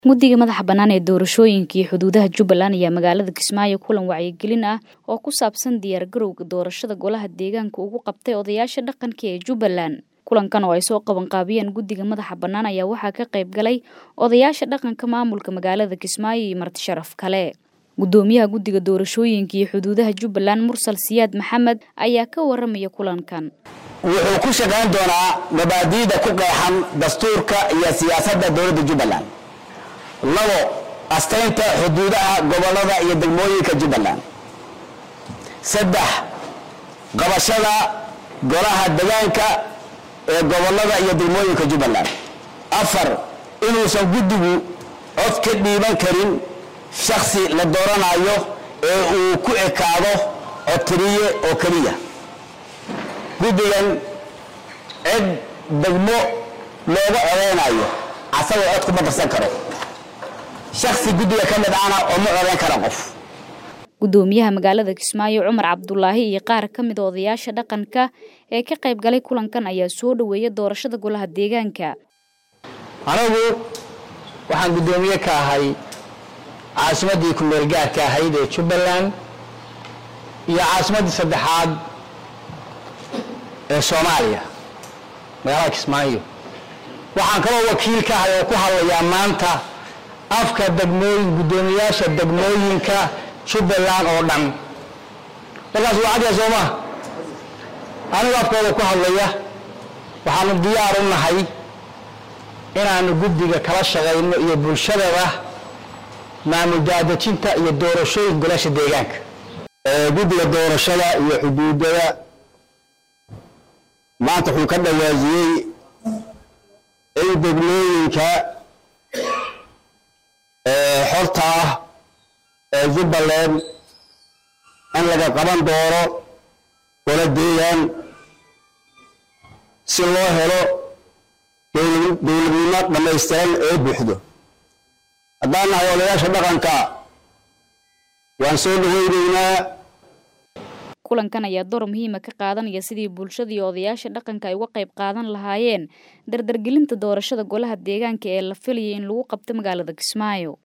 guddiga madaxa bannaan ee doorashooyinka iyo xuduudaha jubbaland ayaa magaalada kismaayo kulan wacyigelin ah oo ku saabsan diyaargarowga doorashada golaha deegaanka ugu qabtay odayaasha dhaqanka ee jubbaland kulankan oo ay soo qabanqaabiyeen guddiga madaxa bannaan ayaa waxaa ka qayb galay odayaasha dhaqanka maamulka magaalada kismaayo iyo marti sharaf kale guddoomiyaha guddiga doorashooyinka iyo xuduudaha jubbaland mursal siyaad maxamed ayaa ka waramaya kulankan wuxuu ku shaqayn doonaa mabaadi'da ku qeexan dastuurka iyo siyaasadda dowladda jubbaland labo astaynta xuduudaha gobollada iyo degmooyinka jubbaland saddex qabashada golaha degaanka ee gobollada iyo degmooyinka jubbaland afar inuusan guddigu cod ka dhiiban karin shakhsi la dooranayo ee uu ku ekaado codtiriye oo keliya guddigan cid degmo looga codaynayo asagoo cod kuma darsan karo shaksi guddiga ka mid ahna oo ma codayn kara qof guddoomiyaha magaalada kismaayo cumar cabdulaahi iyo qaar ka mid odayaasha dhaqanka ee ka qayb galay kulankan ayaa soo dhoweeya doorashada golaha deegaanka anagu waxaan guddoomiye ka ahay caasimaddii ku-meel gaarka ahayd ee jubbaland iyo caasimaddii saddexaad ee soomaaliya magaalada kismaayo waxaan kaloo wakiil ka ahay oo ku hadlayaa maanta afka degmooyin guddoomiyaasha degmooyinka jubbaland oo dhan markaas waa cadya soo maa anigu afkooda ku hadlaya waxaanu diyaar u nahay inaanu guddiga kala shaqayno iyo bulshadaba maamul daadejinta iyo doorashooyin golasha deegaanka guddiga doorashada iyo xuduudada maanta wuxuu ka dhawaajiyey in degmooyinka xorta ah ee jubbaland in laga qaban doono gola deegaan si loo helo dowladnimo dhammaystiran ee buuxdo haddaan nahay odayaasha dhaqanka waan soo dhaweyneynaa kulankan ayaa door muhiima ka qaadanaya sidii bulshada iyo odayaasha dhaqanka ay uga qayb qaadan lahaayeen dardargelinta doorashada golaha deegaanka ee la filayay in lagu qabto magaalada kismaayo